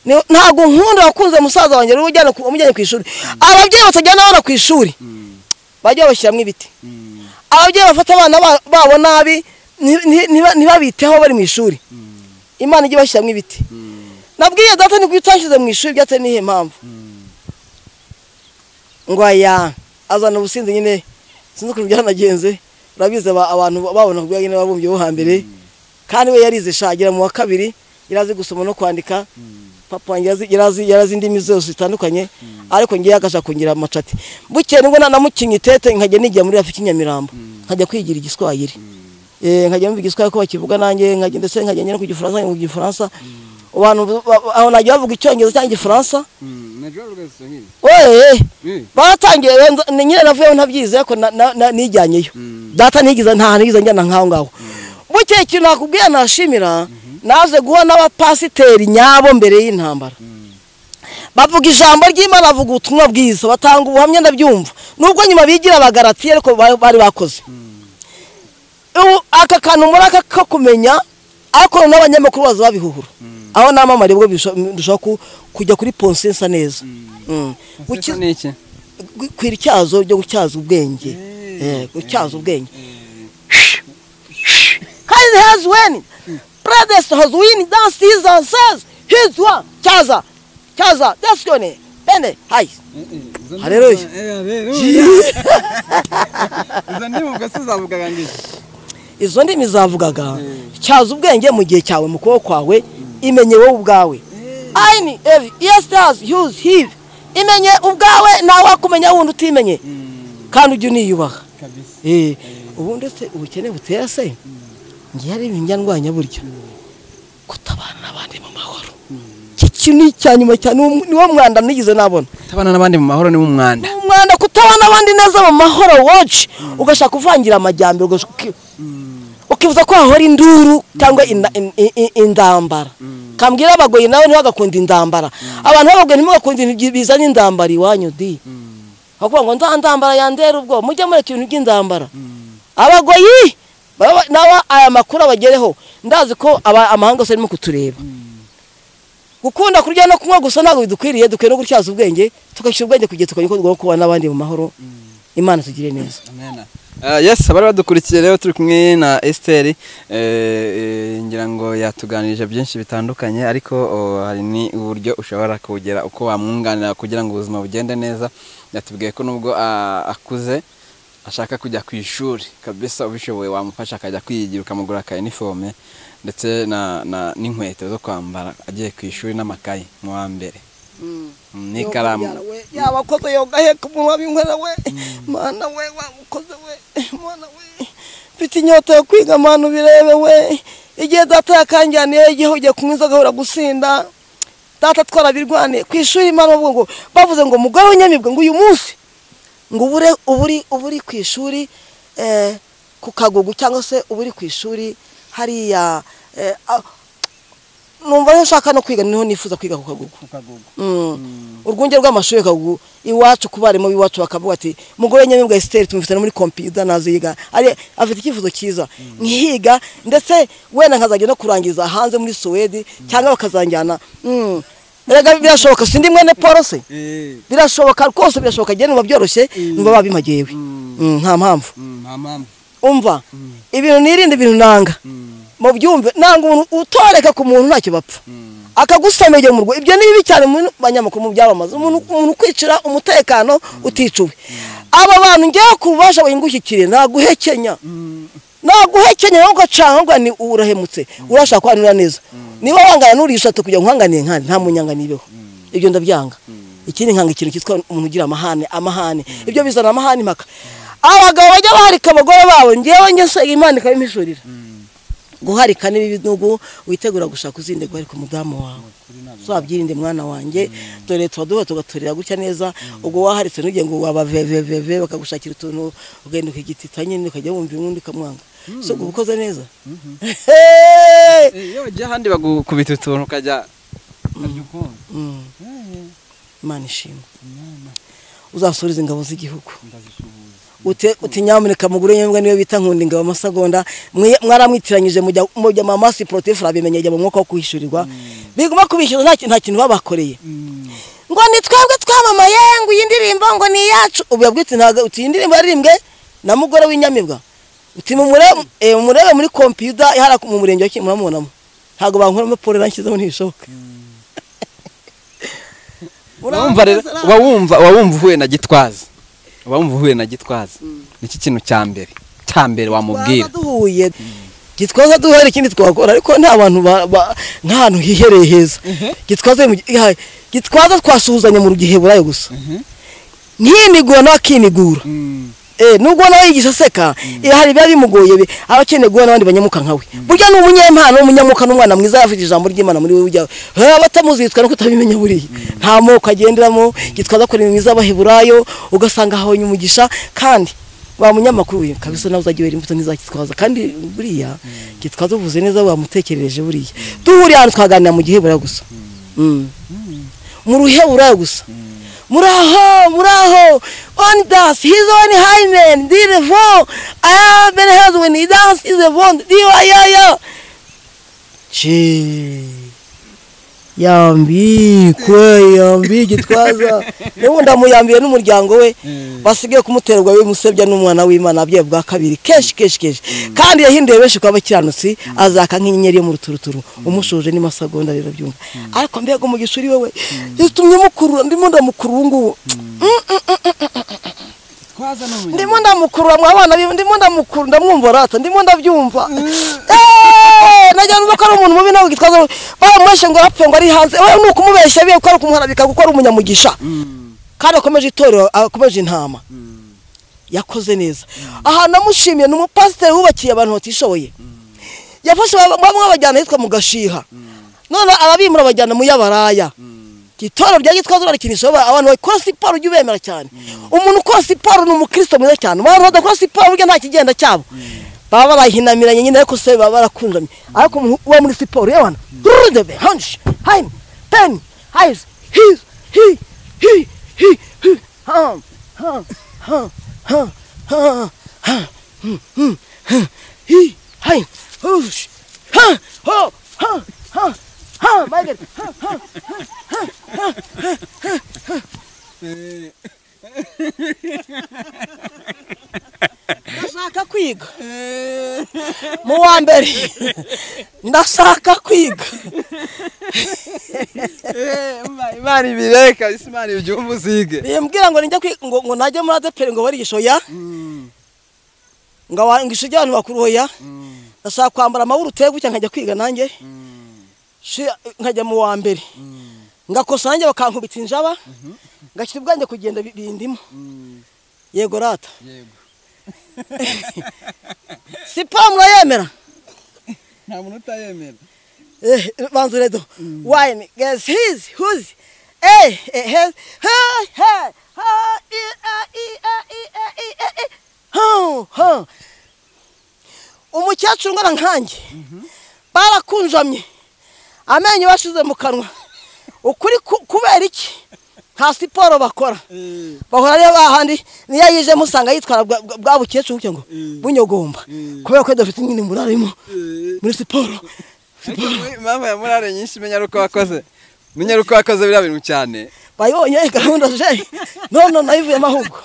Ni- ntabwo nkunda wakunze musaza wanjye rero ujyana ku- umujyanye ku ishuri ababyeyi batajyana abana ku ishuri mm, bajya babashyiramo ibiti mm, ababyeyi bafata abana ba- babo nabi nti- nti- ntiba- ntibabiteho bari mu ishuri mm, imana ijye bashyiramo ibiti mm, nabwiye data niko utashyize mu ishuri byateye n'iyihe mpamvu mm. ngo aya azana ubusinzi nyine sinzi ukuntu byanagenze urabizi aba- abantu babona ubwo nyine babumbye bo hambere kandi we yarize shagira mu wa kabiri yarazi gusoma no kwandika papa wanjye yarazi- yarazi yarazi indimi zose zitandukanye ariko ngewe akashaka kongera amacati bukeye nibwo nanamukinnye itete nkajya nigira muri rafiki nyamirambo nkajya kwigira igiswahili Eh, nkajya numva igiswahili ko bakivuga nanjye nkajya ndetse nkajya njya no ku gifaransa nkajya ku gifaransa abantu ba- ba- aho najya bavuga icyongereza cyangwa igifaransa Mm, najua lugha ya Kiswahili. weee Eh, baratangiye wenda- ni nyine navuyeho ntabyize ariko na- na- na- nijyanyeyo Mm. data ntigize nta hantu nigeze njyana nk'aho ngaho buke ikintu nakubwiye nashimira naje guhura n'abapasiteri nyabo mbere y'intambara bavuga ijambo ry'imana bavuga ubutumwa bwiza batanga ubuhamya ndabyumva nubwo nyuma bigira abagaratiye ariko ba- bari bakoze Ubu, aka kantu muri aka ko kumenya ariko n'abanyamakuru baza babihuhura aho namamariye ubwo ndushaho kujya kuri ponsensa neza Mm. Buki- sasa ni iki? kwira icyazo ryo gutyaza ubwenge Eh, Eh, gutyaza ubwenge kandi has when brothers has win dance his and says his one cyaza cyaza that's your name bene hi Eh, eh, izo Haleluya. ndimi- Eh, haleluya. Izo ndimi ubwo se uzavugaga ngo iki? izo ndimi zavugaga Mm. cyaza ubwenge mu gihe cyawe mu kuboko kwawe imenye wowe ubwawe Eh, aini evi yes does use hiv imenye ubwawe ntawe wakumenya wundi utimenye mm, kandi ujye uniyubaha kabisa. Eh, ubu ndetse ubukene butera se ngiye ari ibintu ndwanya buryo kutabana n'abandi mu mahoro iki kintu ni icya nyuma cyane uwo mu- niwo mwanda nigeze nabona tabana n'abandi mu mahoro ni mu mwanda Ni umwanda kutabana abandi neza mu mahoro woci ugashaka kuvangira amajyambere ugashaka uki- ukibuza ko hahora induru cyangwa inda- in- in- in- indambara kambwira abagoyi nawe ntibagakunda indambara abantu b'abagoyi ntibagakunda ibintu bizana indambara iwanyu di bakuvuga ngo nda ndambara yandera ubwo mujye mureka ibintu by'indambara abagoyi baba- nabo aya makuru abagereho ndazi ko aba- amahanga yose arimo kutureba gukunda kurya no kunywa gusa ntabwo bidukwiriye dukwiye no gutyaza ubwenge tugashyira ubwenge kugira tukamenya ko tugomba kuba n'abandi mu mahoro imana tugire neza Amen. Uh, yes abari badukurikiye rero turi kumwe na Esther eh, eh, ngira ngo yatuganirije byinshi bitandukanye ariko oh, hari ni uburyo ushobora kugera uko wamwunganira kugira ngo ubuzima bugende neza yatubwiye ko nubwo ah, akuze ashaka kujya ku ishuri kabisa ubishoboye wamufasha akajya kwiyigira ukamugura aka uniforme ndetse na, na n'inkweto zo kwambara agiye ku ishuri n'amakayi mu wa mbere Mm, n'ikaramu yaba akoze yoga he ku munwa w'inkorera we mana we wamukoze we mana we mfite inyota yo kwiga mana ubirebe we igihe data yakanjyaniye igihe ugiye kunywa inzoga ahora gusinda data twarabirwane ku ishuri imana bavuga ngo bavuze ngo mugore w'inyamibwa ngo uyu munsi ngo ubure uburi uburi ku ishuri eh, ku kagugu cyangwa se uburi ku ishuri hariya eh, a- numva rero nshaka no kwiga niho nifuza kwiga ku kagugu Mm. urwunge rw'amashuri kagugu iwacu ku barimu b'iwacu bakavuga ati mugore nyamibwa Esther tumufite no muri computer naziga ari afite icyifuzo cyiza nkihiga ndetse wenda nkazajya no kurangiza hanze muri Suwedi cyangwa bakazanjyana mm. Erega birashoboka sindi mwene Paul se Eh, birashoboka rwose birashoboka njye numva byoroshye numva babimagewe Mm, nta mpamvu mm, nta mpamvu. umva ibintu nirinde ibintu nanga Mm, mu byumve nanga umuntu utoreka ku muntu ntacyo bapfa mm, akagusomegera mu rwo ibyo ni bibi cyane mu banyamakuru mu byamamaza umuntu umuntu kwicira umutekano uticuwe aba bantu ngewe ku bubasha wingushyikire naguhekenya mm. naguhekenya wowe ugacanga uvuga ni ubu urahemutse urashaka kuhanira neza niba wangana n'urishatse kugira ngo uhanganiye nkandi nta munyangani ibeho ibyo ndabyanga ikindi nkanga ikintu cyitwa umuntu ugira amahane amahane ibyo bizana amahane impaka abagabo bajya baharika abagore babo ngewe nge se imana ikabimishurira guharika ni bibi n'ubwo witegura gushaka uzinde guharika umudamu wawe twabyirinde mwana wanjye dore tuba duhora tugaturira gutya neza ubwo waharitse ntugire ngo wabaveveveve bakagushakira utuntu ugenda ukigitita nyine ukajya wumva undi ukamwanga so uba ukoze neza Hey! iyo wagiye ahandi bagukubita utuntu ukajya ukuntu Mm, imana ishimwe uzasuriza ingabo z'igihugu ndazisuhuza Ute- uti nyamuneka mugure nyembwa niyo bita nkunda ingabo amasegonda mwe- mwaramwitiranyije mujya mujya mu masi protef rabimenye ajya mu mwuka wo kwishyurirwa biguma kubishyura nta kintu nta kintu babakoreye ngo ni twebwe twamamaye ngo iyi ndirimbo ngo ni iyacu ubu yabwiye uti ntabwo uti iyi ndirimbo yaririmbwe na mugore w'inyamibwa uti mumurebe eh, mumurebe muri kompiyuta ihara mu murenge wa Kimihurura muramubonamo ntabwo bankoramo porera nshyizemo ntibishoboka wawumva rero wawumva wawumva uhuye na gitwaza wawumva uhuye na gitwaza niki kintu cya mbere cya mbere wamubwira Twaba duhuye gitwaza duhera ikindi twakora ariko nta bantu ba- ba- nta hantu hihereye heza gitwaza mu- ya- gitwaza twasuhuzanya mu giheburayo gusa ntinigura nawe akinigura Eh, nubwo nawe yigisha aseka eh, hari biba bimugoye bi- aba akeneye guhura n'abandi banyamuka nkawe burya ni umunyempano w'umunyamuka n'umwana mwiza yafite ijambo ry'imana muri wowe ujya Eh, abatamuzi yitwa no kutabimenya buriya nta moko agenderamo gitwaza akora imirimo iz'abaheburayo ugasanga ahabonye umugisha kandi wa munyamakuru we kabisa nawe uzajya wera imbuto n'izakitwaza kandi buriya gitwaza uvuze neza wamutekerereje buriya duhuriye ahantu twaganira mu giheburayo gusa Mm. mu ruheburayo gusa muraho muraho on dance his on high man the devil i have been held when he dance is a bond the yo yo che yambikwe yambi gitwaza niba ndamuyambiye n'umuryango we basigaye kumuterwa we musebya n'umwana w'imana abyaye bwa kabiri kenshi kenshi kenshi kandi yahinduye benshi kuba abakiranutsi azaka nk'inyenyeri yo mu ruturuturu umushuje n'imasagonda rero byumva ariko mbega umugisha uri wowe yatumye mukurura ndimo ndamukuru ubu ngubu twaza n'ubundi ndimo ndamukurura mwa bana biwe ndimo ndamukuru ndamwumva rata ndimo ndabyumva Eeeh, nagira ngo ko ari umuntu mubi nawe gitwaza bamubeshye ngo apfe ngo ari hanze we ni ukumubeshya biye kuko ari ukumuharabika kuko ari umunyamugisha kandi akomeje itorero akomeje intama yakoze neza ahantu namushimiye ni umupasiteri wubakiye abantu batishoboye yafashe bamwe babajyana ahitwa mu gashiha none arabimura abajyana mu y'abaraya itorero rya gitwaza barikinisha abantu bakora siporo ujya ubemera cyane umuntu ukora siporo ni umukristo mwiza cyane abantu badakora siporo burya nta kigenda cyabo baba barahinamiranye nyine ariko se baba barakunjamye ariko umuntu uba muri siporo yewana rudebe hanshi hayini peni hayizi hizi hi hi hi hi ha ha ha ha ha ha hmm, hmm, hmm, hi hayini hush ha ho ha ha ha Michael ha ha ndashaka kwiga mu wa mbere ndashaka kwiga imana ibireka imana ibyumva uzige bimbwira ngo nijya kwiga ngo ngo najye muri adeperi ngo barigisho ya ngo wa- ngo ishuri ry'abantu bakuru ya ndashaka kwambara amawurute gutya nkajya kwiga nanjye Shi- nkajya mu wa mbere ngakosa nanjye bakankubita injaba ngashyira ubwanjye kugenda bi- bindimo yego rata yego siporo murayemera nta muntu utayemera Eh, banza uredo wine guess his whose eh eh his ha ha ha i- a- i- a- i- a- i- a- i. ha ha umukecuru ngana nkanjye barakunjamye amenyo bashize mu kanwa ukuri ku- kubera iki nta siporo bakora bahora rero hahandi niyo yije musanga yitwara bwa- bwa- bwa bukecuru gutya ngo bunyogomba kubera ko dufite nyine murarimo muri siporo impamvu ya murare nyinshi menya ari uko wakoze menya ari uko wakoze biriya bintu cyane bayibonye gahunda je none nabivuyemo ahubwo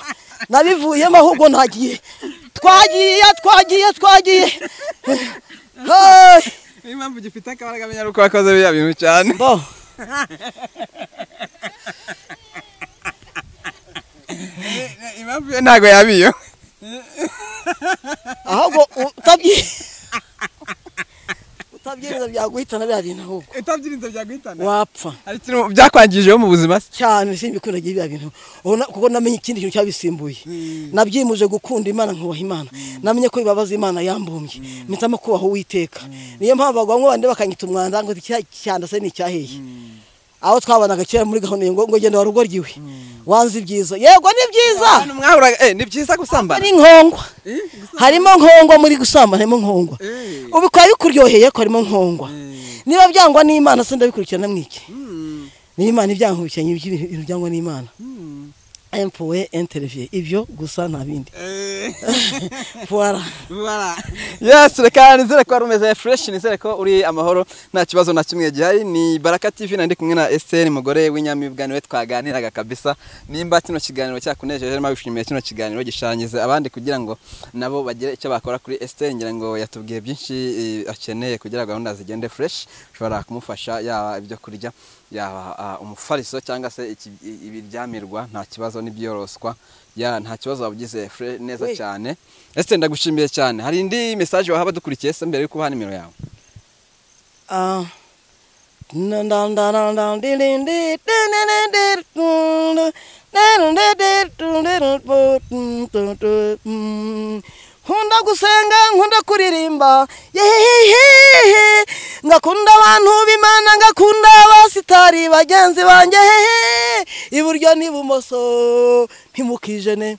nabivuyemo ahubwo ntagiye twagiye twagiye twagiye Hey! niyo impamvu ugifite akabaraga menya ari uko wakoze biriya bintu cyane bo impamvu ye ntabwo yabiyo ahubwo utabyi utabyi ibyirinda byaguhitana biriya bintu ahubwo utabyirinze byaguhitana wapfa hari ikintu byakwangijeho mu buzima se cyane simbikundagira biriya bintu Ubu na- kuko namenye ikindi kintu cyabisimbuye nabyimuje gukunda imana nkubaha imana namenye ko bibabaza imana yambumbye mpitamo kubaha uwiteka niyo mpamvu bagwa bandi bakanyita umwanda ngo iki cyanda se ni icyaheye aho twabanaga kera muri gahunda ngo ngo genda warugoryi we wanze ibyiza yego ni byiza Abantu mwahuraga eh ni byiza gusambana hari nkongwa Eh, harimo nkongwa muri gusambana harimo nkongwa Eh. ubu bikaba bikuryoheye ko harimo nkongwa niba byangwa n'imana se ndabikurikirana mwiki Mm, niba imana ibyankurikiranye ibintu byangwa n'imana mm. empuwe entereviye ibyo gusa nta bindi Eh, puwara voilà. yes reka nizere ko wari umeze fresh nizere ko uri amahoro nta kibazo na kimwe gihari ni baraka tv nandi kumwe na Esther mugore w'inyamibwa niwe twaganiraga kabisa nimba kino kiganiro cyakunejeje nawe wishimiye kino kiganiro gishanyize abandi kugira ngo nabo bagire icyo bakora kuri Esther ngira ngo yatubwiye byinshi eh, akeneye kugira ngo gahunda zigende fresh ushobora kumufasha yaba ibyo kurya yaba ah, umufariso cyangwa se iki- i- ibiryamirwa nta kibazo n'ibyoroswa ya nta kibazo wabugize fre- neza We. cyane Esther ndagushimiye cyane hari indi message waha badukurikiye se mbere yo kubaha nimero yawe nkunda gusenga nkunda kuririmba yehehehe ngakunda abantu b'imana ngakunda abasitari bagenzi banjye hehe iburyo n'ibumoso ntimukijene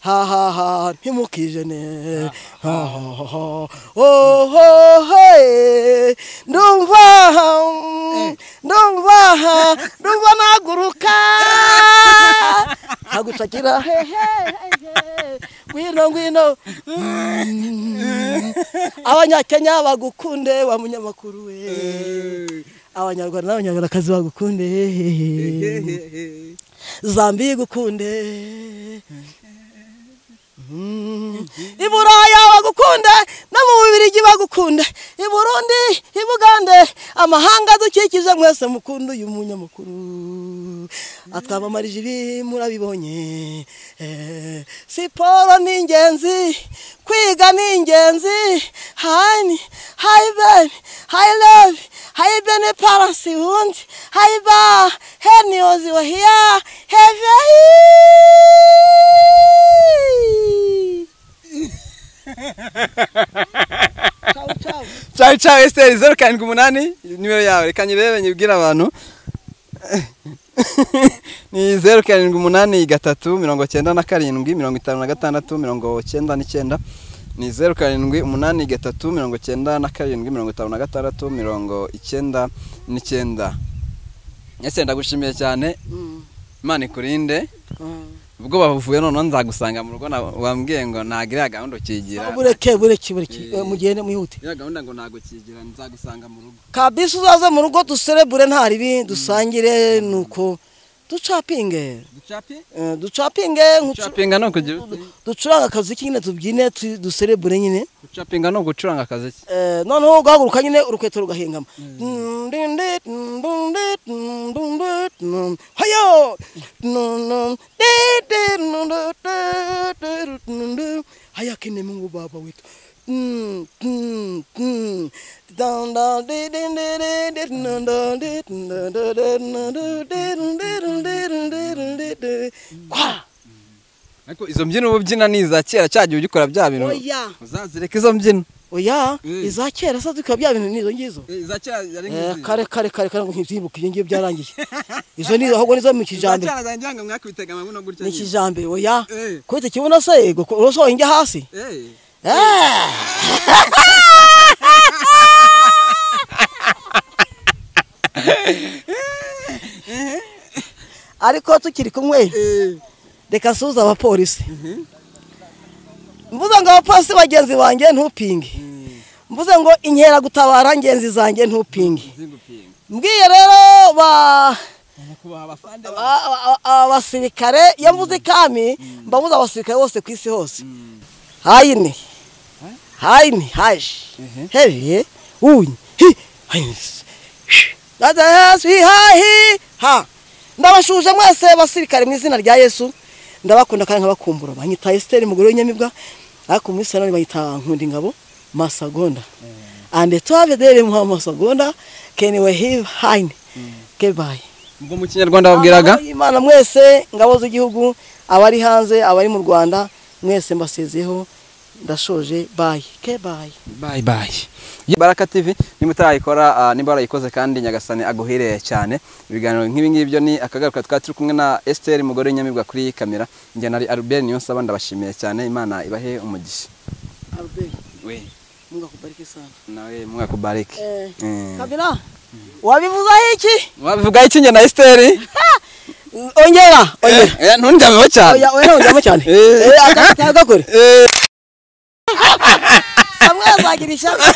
hahaha ntimukijene hahaha ohoho ndumva mm, ndumva ndumva naguruka hagushakira hehe hehe, ngwino ngwino Mm. abanyakenya bagukunde wa munyamakuru we Eh, abanyarwanda n'abanyarwandakazi bagukunde eh, hehehe eh, eh. zambi gukunde Mm. i buraya bagukunde no mu bubirigi bagukunde i burundi i bugande amahanga adukikije mwese mukunde uyu munyamakuru atwamamarije ibi murabibonye Eh, siporo ni ingenzi kwiga ni ingenzi hani hayi bebi hayi levi hayi bene paransi wundi hayi ba heniyozi wahiya heveyi Ciao, ciao. ciao ciao Esther zeru karindwi umunani nimero yawe reka nyirebe nyibwire abantu ni zeru karindwi umunani gatatu mirongo cyenda na karindwi mirongo itanu na gatandatu mirongo cyenda n'icyenda ni zeru karindwi umunani gatatu mirongo cyenda na karindwi mirongo itanu na gatandatu mirongo icyenda n'icyenda ese ndagushimiye cyane imana ikurinde ubwoba buvuye noneho nzagusanga mu rugo na- wambwiye ngo ntabwo iriya gahunda ukigira bureke bureke bureke Eh, mugende mwihute iriya gahunda ngo ntabwo ukigira nzagusanga mu rugo kabisa uzaze mu rugo duserebure nta ribi dusangire nuko ducapinge Ducape? Eh, ducapinge nkucu- gucapinga ni ukugira ute? ducuranga akaziki nyine tubyine tu- duserebure nyine gucapinga ni ugucuranga akazi ki Eh, noneho ugahaguruka nyine urukweto rugahingama Ndundi, ndundi, ndundi, ndundi. hayo Ndundi, ndundi, ndundi, ndundi. haya kine mungu baba wetu Mm, mm, mm. Dun, dun, di, di, di, di, di, dun, dun, di, dun, dun, dun, dun, dun, dun, dun, dun, dun, dun, dun, dun, dun. Kwa! ariko izo mbyino uba ubyina ni iza kera cya gihe ujya ukora bya bintu oya uzazireka izo mbyino oya Mm. iza kera se tukaba bya bintu nizo ngizo Eh, za kera yari Eh, nk'izi. kare kare kare kare ngo ntibyibuke iyo ngiyo byarangiye izo ni ahubwo nizo mu Za kijambere kera zanjye ngo mwakubitaga amabuno gutya ni nyine. kijambere oya Eh. kubita kibuno se yego ko- urosohoye injya hasi Eh, Eh. ariko tukiri kumwe eh. reka suza abapolisi mvuze ngo abapolisi bagenzi banjye ntupinge mvuze ngo inkera gutabara ngenzi zanjye ntupinge Zingupinga. mbwiye rero ba Nyakubahwa abafande ba- a- a- a- abasirikare iyo mvuze ikami mba mvuze abasirikare bose ku isi hose hayini hayini haje heviye unyi hi hayini dada yesu hi hahi ha ndabashuje mwese basirikare mu izina rya yesu ndabakunda kandi nkabakumbura banyita esiteri umugore w'inyamibwa ariko muri salo banyita nkundingabo masagonda and twabedere muhama sogonda keniwe hiv haine kebaye ubwo mu kinyarwanda babwiraga Amahoro y'imana mwese ngabo z'igihugu abari hanze abari mu rwanda mwese mbasezeho ndashoje bayi kebaye bayi bayi Ye- baraka tv nimba utarayikora ah, nimba warayikoze kandi nyagasani aguhire cyane ibiganiro nk'ibi ngibyo ni akagaruka twari turi kumwe na esiteri mugore w'inyamibwa kuri kamera njye na albert niyo nsaba ndabashimiye cyane imana ibahe umugisha albert we mungu akubariki sana nawe mwakubarike eh, Eh. kabira wabivuzaho iki wabivugaho iki njye na esiteri ongera ongera Eh, ntundyameho cyane oya oya ntujyamo cyane Eh. Eh, aka- ka- gakore Eh, samwe azagira ishyaka